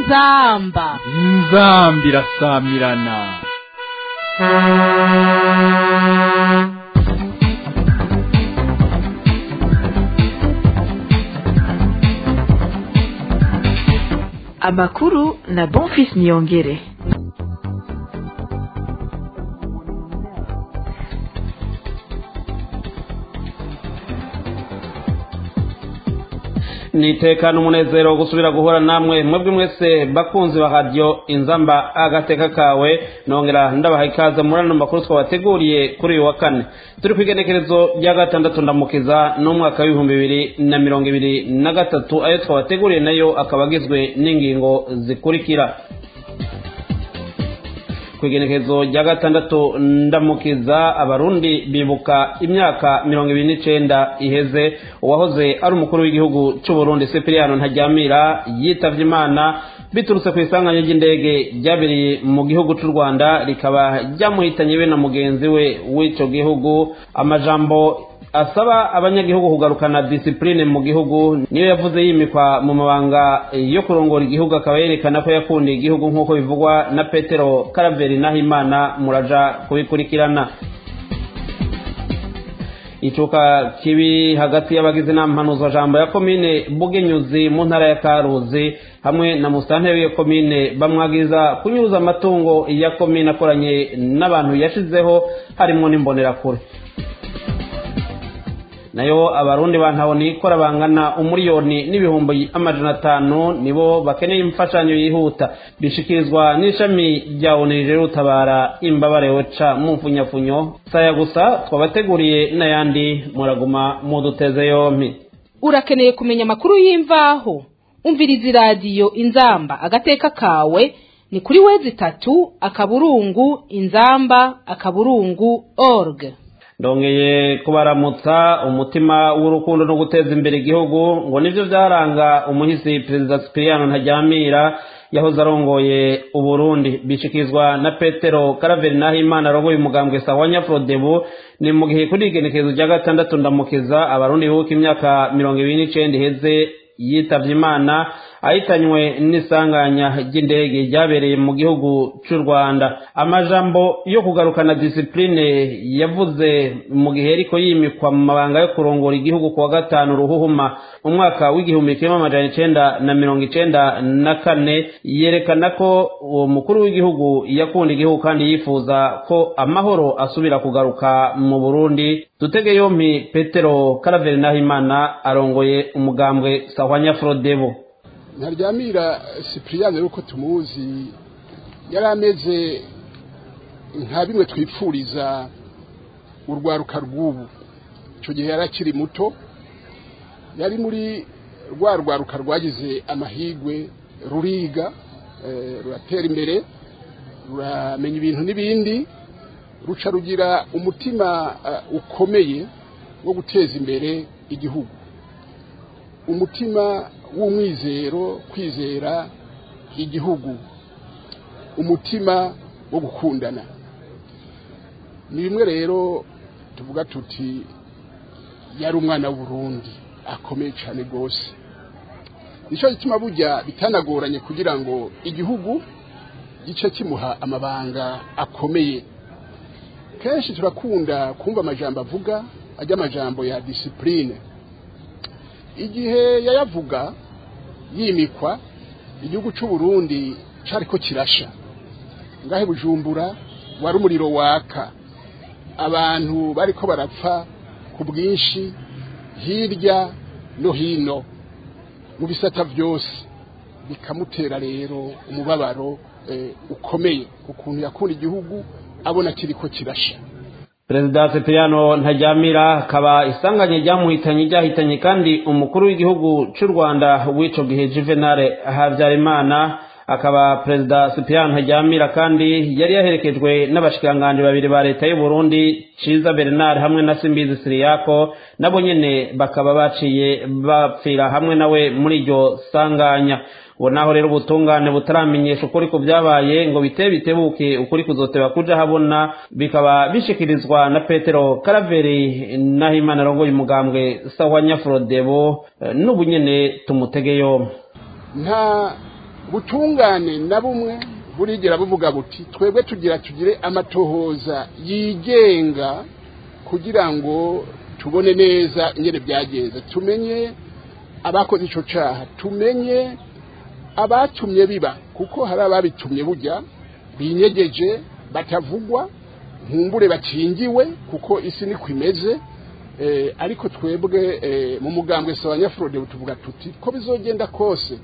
inzamba inzambi irasamirana amakuru na bonfis niyongere nitekana umunezero wo gusubira guhura namwe mwebwe mwese bakunzi ba radiyo inzamba agateka kawe nongera ndabaha ikaze muri ano makuru twabateguriye kuri uyu wa kane turi ku igenekerezo rya gatandatu ndamukiza n'umwaka w'ibihumbi bibiri na mirongo ibiri na gatatu ayo twabateguriye nayo akaba agizwe n'ingingo zikurikira ku igenekerezo rya gatandatu ndamukiza abarundi bibuka imyaka mirongo ibiri n'icenda iheze uwahoze ari umukuru w'igihugu c'uburundi sipiriyano ntajyamira yitavye imana biturutse ku isanganya ry'indege ryabereye mu gihugu c'u rwanda rikaba ryamuhitanye be na mugenzi we w'ico gihugu amajambo asaba abanyagihugu kugarukana disipurine mu gihugu niyo yavuze yimikwa mu mabanga yo kurongora igihugu akaba yerekana ko yakundiye igihugu nk'uko bivugwa na petero karaveri nahimana muraja kubikurikirana icuka kibi hagati y'abagize inama mpanuzajambo ya komine bugenyuzi mu ntara ya karuzi hamwe na musitanteri w'iyo komine bamwagiriza kunyuza amatungo ya komine akoranye n'abantu yashizeho harimo n'imbonerakure nayo abarundi bantabona ikora bangana umuriyoni n'ibihumbi amajana atanu nibo bakeneye imfashanyo yihuta bishikirizwa n'ishami rya onirije rutabara imbabare weca mu mfunyafunyo saya gusa twabateguriye n'ayandi muraguma muduteze yompi urakeneye kumenya amakuru y'imvaho umviriza iradiyo inzamba agateka kawe ni kuri wezi itatu akaburungu inzamba akaburungu org ndongeye kubaramutsa umutima w'urukundo no guteza imbere igihugu ngo nibyo byaranga umuhisi perezida sipiriyano ntajyamira yahoze arongoye uburundi bishikirizwa na petero karaveri nahimana arongoye umugambwe sawa nyafurodebu ni mu gihe kuri igenekerezo rya gatandatu ndamukiza abarundi bibuka imyaka mirongo ibiri n'icenda iheze yitavye imana ahitanywe n'isanganya ry'indege ryabereye mu gihugu c'u rwanda amajambo yo kugarukana disipurine yavuze mu gihe ariko yimikwa mu mabanga yo kurongora igihugu kuwa gatanu ruhuhuma mu mwaka w'igihumbi kimwe amajana icenda na mirongo icenda na kane yerekana ko uwo mukuru w'igihugu yakunda igihugu kandi yifuza ko amahoro asubira kugaruka mu burundi dutege yompi petero karaveri nahimana arongoye umugambwe sahwanya frodebo ntaryamira sipiriyani yuko tumuzi yari ameze nka bimwe twipfuriza urwaruka rw'ubu icyo gihe yari akiri muto yari muri rwa rwaruka rwagize amahigwe ruriga ruratera imbere ruramenya ibintu n'ibindi ruca rugira umutima ukomeye wo guteza imbere igihugu umutima w'umwizero kwizera igihugu umutima wo gukundana ni bimwe rero tuvuga tuti yari umwana w'uburundi akomeye cyane rwose nicyo gituma bujya bitanagoranye kugira ngo igihugu gice kimuha amabanga akomeye kenshi turakunda kumva amajambo avuga ajya amajambo ya disipurine igihe yayavuga yimikwa igihugu cy'u Burundi cyari ko kirasha ngahe bujumbura wari umuriro waka abantu bari ko barapfa ku bwinshi hirya no hino mu bisata byose bikamutera rero umubabaro ukomeye ukuntu yakunda igihugu abona kiri ko kirasha perezida sipiriyano ntajyamira akaba isanganye ryamuhitanye ryahitanye kandi umukuru w'igihugu cy'u rwanda w'ico gihe juvenal habyarimana akaba perezida sipiriyano ntajyamira kandi yari yaherekejwe n'abashikiranganji babiri ba leta y'u burundi ciza bernard hamwe na simbizi siriyako nabo nyene bakaba baciye bapfira hamwe nawe muri iryo sanganya ngo naho rero ubutungane butaramenyesha ukuri ku byabaye ngo bite bitebuke ukuri kuzoteba kuja habona bikaba bishikirizwa na petero karaveri nahimana arongoye umugambwe sawa nyafurodebo n'ubu nyene tumutege yombi nta ubutungane na bumwe burigera buvuga buti twebwe tugira tugire amatohoza yigenga kugira ngo tubone neza ingene byagenze tumenye abakoze icyo cyaha tumenye abatumye biba kuko hari ababitumye bujya binyegeje batavugwa nkumbure bakingiwe kuko isi niko imeze ariko twebwe mu mugambwe si abanyafurode tuvuga tuti ko bizogenda kose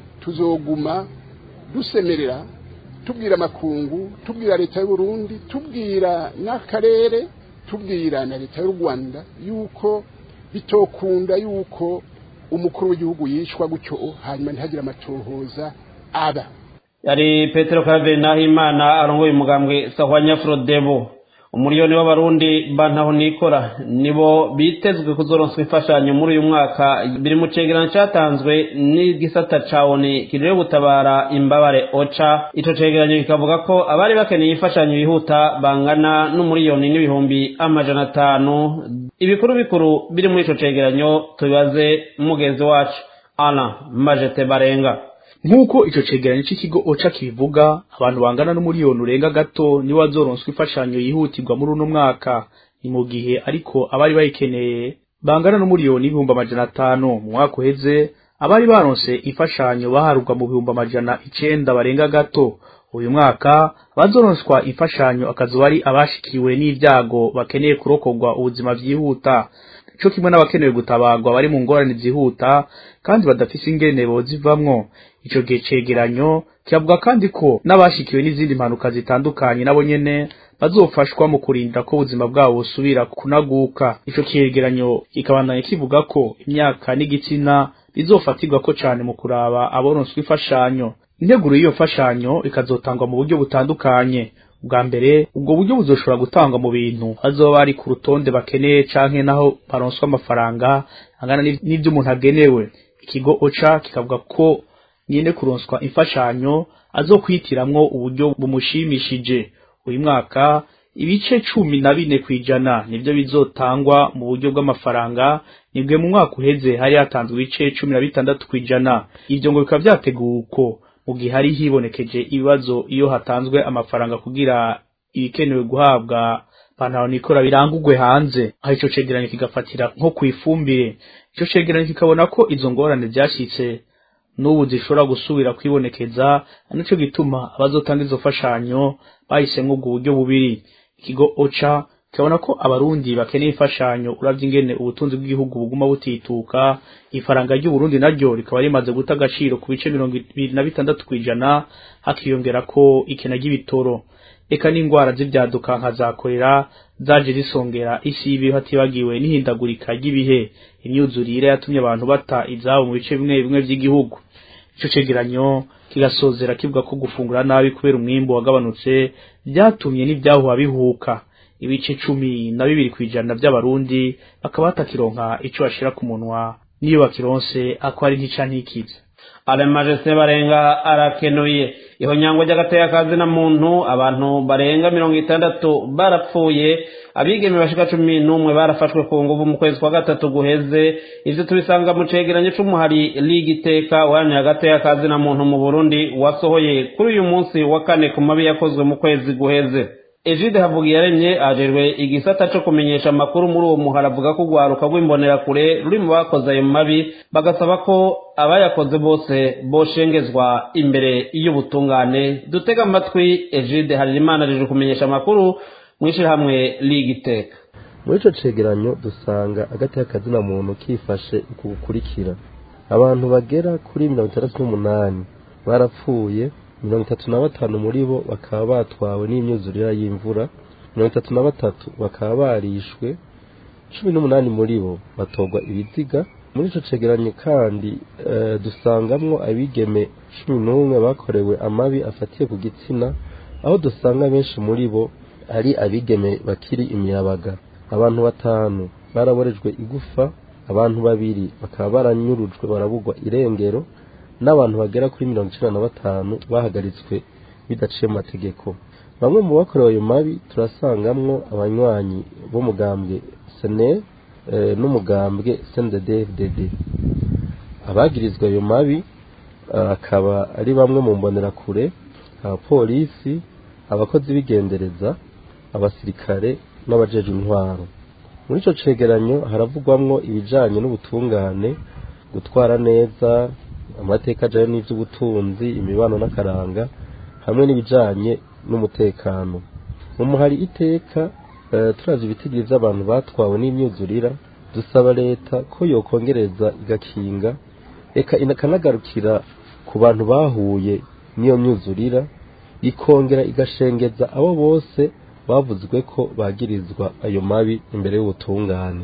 tuzoguma dusemerera tubwira amakungu tubwira leta y'u Burundi tubwira n'akarere tubwira na leta y'u Rwanda yuko bitokunda yuko umukuru w'igihugu yishwa gutyo hanyuma ntihagire amatohoza aba yari petero karaveri nahimana arongoye umugambwe sahwanya frodebo umuriyoni w'abarundi bantaho nikora nibo bitezwe kuzoronswa imfashanyo muri uyu mwaka biri mu cegeranyo cyatanzwe n'igisata ca oni kirere gutabara imbabare oca ico cegeranyo kikavuga ko abari bakeneye imfashanyo yihuta bangana n'umuriyoni n'ibihumbi amajana atanu ibikuru bikuru biri muri ico cegeranyo tubibaze mugenzi wacu ana majete barenga nk'uko icyo cegeranyo cy'ikigo oca kibivuga abantu bangana n'umuriyoni urenga gato nibo bazoronswa imfashanyo yihutirwa muri uno mwaka ni mu gihe ariko abari bayikeneye bangana n'umuriyoni ibihumbi amajana atanu mu mwaka uheze abari baronse imfashanyo baharurwa mu bihumbi amajana icenda barenga gato uyu mwaka abazoronswa imfashanyo akazuba ari abashikiwe n'ibyago bakeneye kurokorwa ubuzima byihuta cyo kimwe n'abakenewe gutabarwa bari mu ngorane zihuta kandi badafise ingene bozivamwo ico gihe cegeranyo kivuga kandi ko n'abashikiwe n'izindi mpanuka zitandukanye nabo nyene bazofashwa mu kurinda ko ubuzima bwabo busubira kunaguka ico cegeranyo kikabandanya kivuga ko imyaka n'igitsina bizofatirwa ko cane mu kuraba aboronswa imfashanyo integuro y'iyo mfashanyo ikazotangwa mu buryo butandukanye ubwa mbere ubwo buryo buzoshobora gutangwa mu bintu bazoba bari ku rutonde bakeneye canke naho baronswa amafaranga angana n'ivyo umuntu agenewe ikigo oca kikavuga ko nyene kuronswa imfashanyo azokwitiramwo uburyo bumushimishije uyu mwaka ibice cumi na bine kw'ijana nivyo bizotangwa mu buryo bw'amafaranga nibwe mu mwaka uheze hari hatanzwe ibice cumi na bitandatu kw'ijana ivyo ngo bikaba vyateguwe uko mu gihe hari hibonekeje ibibazo iyo hatanzwe amafaranga kugira ibikenewe guhabwa pantaro nikora birangurwe hanze aho ico cegeranyo kigafatira nko kw'ifumbire ico cegeranyo kikabona ko izo ngorane vyashitse n'ubu zishobora gusubira kwibonekeza nico gituma abazotanga izo fashanyo bahisemwo ubwo buryo bubiri ikigo oca kibona ko abarundi bakeneye imfashanyo uravye ingene ubutunzi bw'igihugu buguma butituka ifaranga ry'uburundi naryo rikaba rimaze guta agaciro ku bice mirongo ibiri na bitandatu kw'ijana hakiyongera ko ikena ry'ibitoro eka n'ingwara z'ivyaduka nka za korera zaje zisongera isi y'ibihe hatibagiwe n'ihindagurika ry'ibihe imyuzurire yatumye abantu bata izabo mu bice bimwe bimwe vy'igihugu ico cegeranyo kigasozera kivuga ko gufungura nabi kubera umwimbu wagabanutse vyatumye n'ivyahuha bihuka ibice cumi na bibiri kw'ijana vy'abarundi bakaba batakironka ico bashira ku munwa niyo bakironse ako ari ntica ntikize alemajese barenga arakenuye ihonyangwa ry'agateka na muntu abantu barenga mirongo itandatu barapfuye abigeme bashika cumi n'umwe barafashwe ku nguvu mu kwezi kwa gatatu guheze ivyo tubisanga mu cegeranyo c'umuhari ligi iteka uharanira agateka na muntu mu burundi wasohoye kuri uyu munsi wa kane ku mabi yakozwe mu kwezi guheze Egide Havugiyaremye ajejwe igisata co kumenyesha amakuru muri uwo muhara avuga ko urwaruka rw'imbonerakure ruri mu bakoze ayo mabi bagasaba ko abayakoze bose boshengezwa imbere y'ubutungane dutega amatwi Egide Harerimana ajejwe kumenyesha amakuru mu ishirahamwe Ligue Iteka muri ico cegeranyo dusanga agateka kazina muntu kifashe uku gukurikira abantu bagera kuri mirongo itandatu n'umunani barapfuye mirongo itatu na batanu muri bo bakaba batwawe n'imyuzurire y'imvura mirongo itatu na batatu bakaba barishwe cumi n'umunani muri bo batorwa ibiziga muri ico cegeranyo kandi e, dusangamwo abigeme cumi n'umwe bakorewe amabi afatiye ku gitsina aho dusanga benshi muri bo ari abigeme bakiri imiyabaga abantu batanu baraborejwe igufa abantu babiri bakaba baranyurujwe barabugwa irengero n'abantu bagera kuri mirongo icenda na batanu bahagaritswe bidaciye mu mategeko bamwe mu bakorewe ayo mabi turasangamwo abanywanyi b'umugambwe sene n'umugambwe cnddfdd abagirizwa ayo mabi akaba ari bamwe mu mbonerakure abapolisi abakozi b'igendereza abasirikare n'abajejwe intwaro muri ico cegeranyo haravugwamwo ibijanye n'ubutungane gutwara neza amateka ajanye n'ivy'ubutunzi imibano n'akaranga hamwe n'ibijanye n'umutekano mu muhari iteka uh, turazi ibitigiri vy'abantu batwawe n'imyuzurira dusaba leta ko yokongereza igakinga eka ikanagarukira ku bantu bahuye n'iyo myuzurira ikongera igashengeza abo bose bavuzwe ko bagirizwa ayo mabi imbere y'ubutungane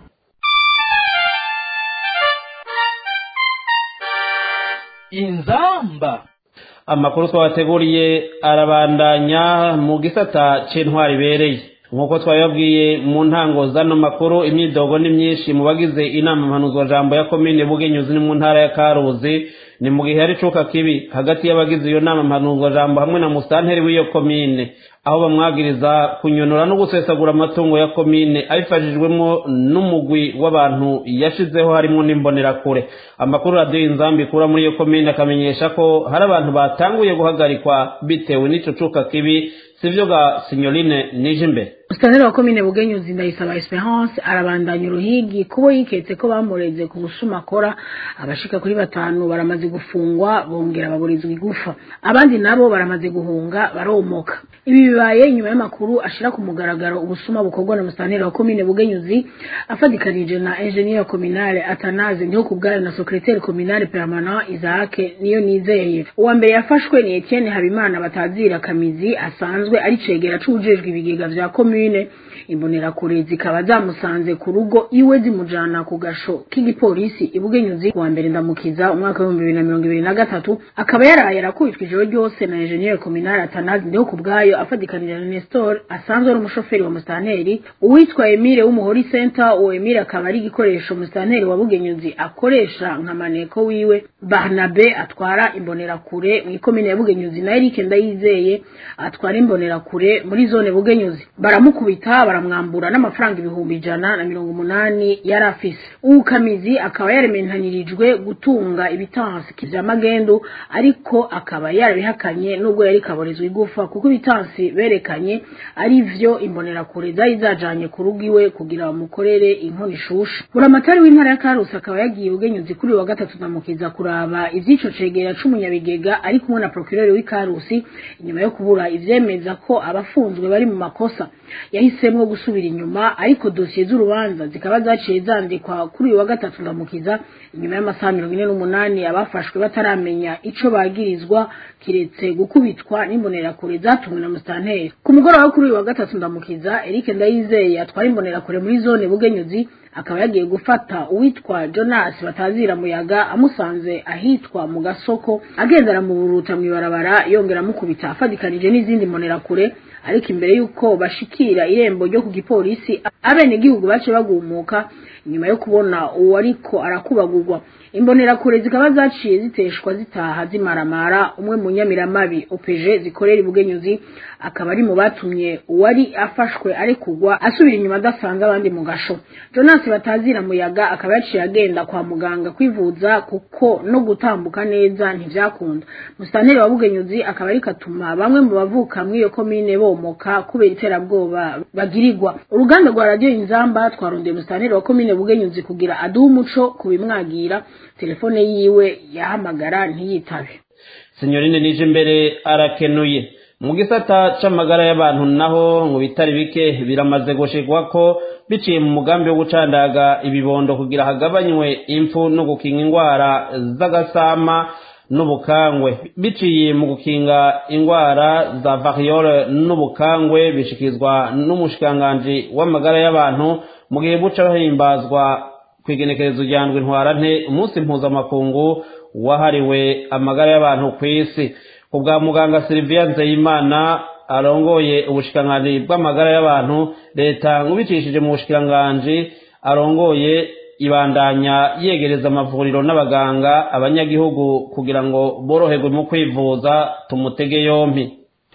inzamba amakuru twabateguriye arabandanya mu gisata c'intwari ibereye nk'uko twabibabwiye mu ntango zano makuru imyidogo ni myinshi mu bagize inama mpanuzwajambo ya komine bugenyuzi ni mu ntara ya karuzi ni mu gihe hari icuka kibi hagati y'abagize iyo nama mpanuzwajambo hamwe na musanteri w'iyo komine aho bamwagiriza kunyonora no gusesagura amatungo ya komine abifashijwemo n'umugwi w'abantu yashizeho harimo n'imbonerakure amakuru radiyo inzambi ikura muri iyo komine akamenyesha ko hari abantu batanguye guhagarikwa bitewe n'ico cuka kibi sivyo ga sinyorine nije imbere Musitanteri wa komine Bugenyuzi Ndayisaba Esperance arabandanya uruhigi kubo yiketse ko bamureze ku busuma akora abashika kuri batanu baramaze gufungwa bongera baburizwa igufa abandi nabo baramaze guhunga baromoka ibi bibaye nyuma y'amakuru ashira ku mugaragaro ubusuma bukorwa na musitanteri wa komine Bugenyuzi afadikanije na engineer communale Atanaze niho kubwara na secrétaire communale permanent Isaac niyo nizeye uwa mbere yafashwe ni Etienne Habimana batazira kamizi asanzwe ari cegera cujejwe ibigega vya komine komine imbonerakure zikaba zamusanze ku rugo iwe zimujana ku gasho k'igipolisi ibugenyuzi kuwa mbere ndamukiza umwaka w'ibihumbi bibiri na mirongo ibiri na gatatu akaba yaraye arakubitwa ijoro ryose na enjeniyeri kominari atanazi ndiho ku bwayo afadikanije na nestor asanzwe ari umushoferi wa musitanteri uwitwa emile w'umuhori center uwo emile akaba ari igikoresho musitanteri wa bugenyuzi akoresha nka maneko wiwe barnabe atwara imbonerakure mu ikomine ya bugenyuzi na eric ndayizeye atwara imbonerakure muri zone bugenyuzi baramukubita baramwambura n'amafaranga ibihumbi ijana na mirongo umunani yari afise uwukamizi akaba yarementanirijwe gutunga ibitansi vya magendu ariko akaba yarabihakanye nubwo yari kaborezwa igufa kuko ibitansi berekanye ari vyo imbonerakure zari zajanye ku rugo iwe kugira bamukorere inkono ishusha buramatari w'intara ya karusi akaba yagiye ugenyuzi kuri wa gatatu namukiza kuraba ivy'ico cegera c'umunyabigega ari kumwe na procureur w'ikarusi inyuma yo kubura ivyemeza ko abafunzwe bari mu makosa yahisemwo gusubira inyuma ariko dosiye z'urubanza zikaba zaciye zandikwa kuri uyu wa gatatu ndamukiza inyuma y'amasaha mirongo ine n'umunani abafashwe bataramenya ico bagirizwa kiretse gukubitwa n'imbonerakure zatumwe na musitanteri ku mugoroba wo kuri uyu wa gatatu ndamukiza eric ndayizeye atwara imbonerakure muri zone bugenyuzi akaba yagiye gufata uwitwa jonas batazira muyaga amusanze ahitwa mu gasoko agenda aramuburuta mw'ibarabara yongera amukubita afadikanije n'izindi mbonerakure ariko imbere y'uko bashikira irembo ryo ku gipolisi abenegihugu bace bagumuka inyuma yo kubona uwo ariko arakubagurwa imbonerakure zikaba zaciye ziteshwa zitaha zimaramara umwe mu nyamiramabi opeje zikorera ibugenyuzi akaba ari mu batumye uwari afashwe arekugwa asubira inyuma adasanze abandi mu gasho jonas batazira muyaga akaba yaciye agenda kwa muganga kwivuza kuko no gutambuka neza ntivyakunda musitanteri wa bugenyuzi akaba ariko atuma bamwe mu bavuka mw'iyo komine bomoka kubera iterabwoba bagirirwa uruganda rwa radiyo inzamba twarondeye musitanteri wa komine bugenyuzi kugira aduhe umuco kubimwagira telefone yiwe yahamagara ntiyitabe sinyorine nije imbere arakenuye mu gisata c'amagara y'abantu naho mu bitari bike biramaze gushigwa ko biciye mu mugambi wo gucandaga ibibondo kugira hagabanywe impfu no gukinga indwara z'agasama n'ubukangwe biciye mu gukinga indwara za variole n'ubukangwe bishikizwa n'umushikiranganji w'amagara y'abantu mu gihe buca bahimbazwa kwigenekerezo rya ndwi ntwarante umunsi mpuzamakungu wahariwe amagara y'abantu ku isi ku bwa muganga Sylvia Nzeyimana arongoye ubushikiranganji bw'amagara y'abantu leta ngubicishije mu bushikiranganji arongoye ibandanya yegereza amavuriro n'abaganga abanyagihugu kugira ngo boroherwe mu kwivuza tumutege yompi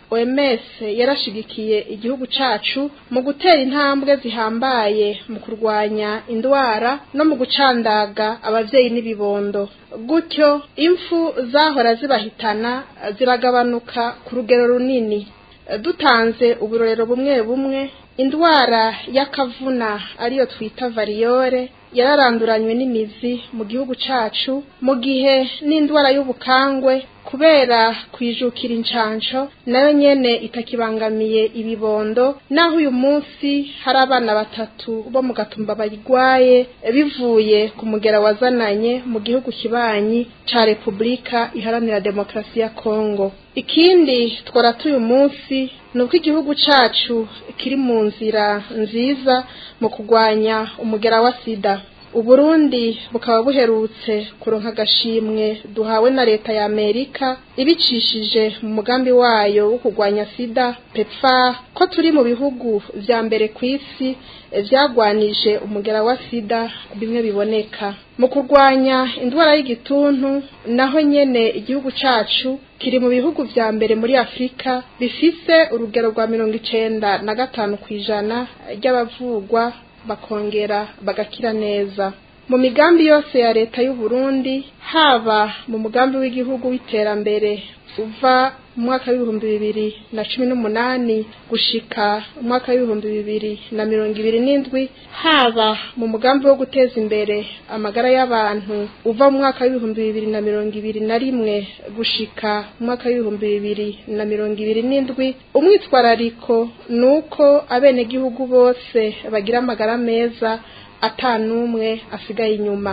OMS yarashigikiye igihugu cacu mu gutera intambwe zihambaye mu kurwanya indwara no mu gucandaga abavyeyi n'ibibondo gutyo impfu zahora zibahitana ziragabanuka ku rugero runini dutanze uburorero bumwe bumwe indwara y'akavuna ariyo twita variyore yararanduranywe n'imizi mu gihugu cacu mu gihe n'indwara y'ubukangwe kubera kwijukira incanco nayo nyene itakibangamiye ibibondo naho uyu munsi hari abana batatu bo mu gatumba bayigwaye bivuye ku mugera wazananye mu gihugu kibanyi ca Republika iharanira demokrasi ya Kongo ikindi tworata uyu munsi ni uko igihugu cacu kiri mu nzira nziza mu kurwanya umugera wa sida uburundi bukaba buherutse kuronka agashimwe duhawe na leta ya amerika ibicishije mu mugambi wayo wo kurwanya sida pepfar ko turi mu bihugu vya mbere ku isi vyagwanije umugera wa sida bimwe biboneka mu kurwanya indwara y'igituntu naho nyene igihugu cacu kiri mu bihugu vya mbere muri afurika bifise urugero rwa mirongo icenda na gatanu kw'ijana ry'abavugwa bakongera bagakira neza mu migambi yose ya leta y'u Burundi haba mu mugambi w'igihugu w'iterambere uva mu mwaka w'ibihumbi bibiri na cumi n'umunani gushika umwaka w'ibihumbi bibiri na mirongo ibiri n'indwi haba mu mugambi wo guteza imbere amagara y'abantu uva mu mwaka w'ibihumbi bibiri na mirongo ibiri na rimwe gushika mu mwaka w'ibihumbi bibiri na mirongo ibiri n'indwi umwitwarariko ni uko abenegihugu bose bagira amagara meza atanumwe asigaye inyuma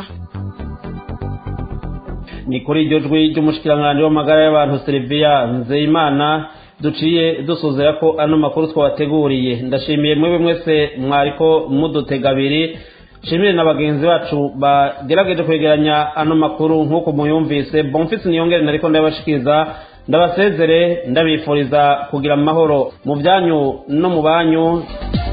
ni kuri iryo jwi ry'umushikiranganji w'amagara y'abantu Sylvia Nzeyimana duciye dusuzera ko ano makuru twabateguriye ndashimiye mwebwe mwese mwariko mudutega abiri nshimire na bagenzi bacu bagerageje kwegeranya ano makuru nk'uko muyumvise bonfisi niyongere nariko ndabashikiriza ndabasezere ndabifuriza kugira amahoro mu byanyu no mu banyu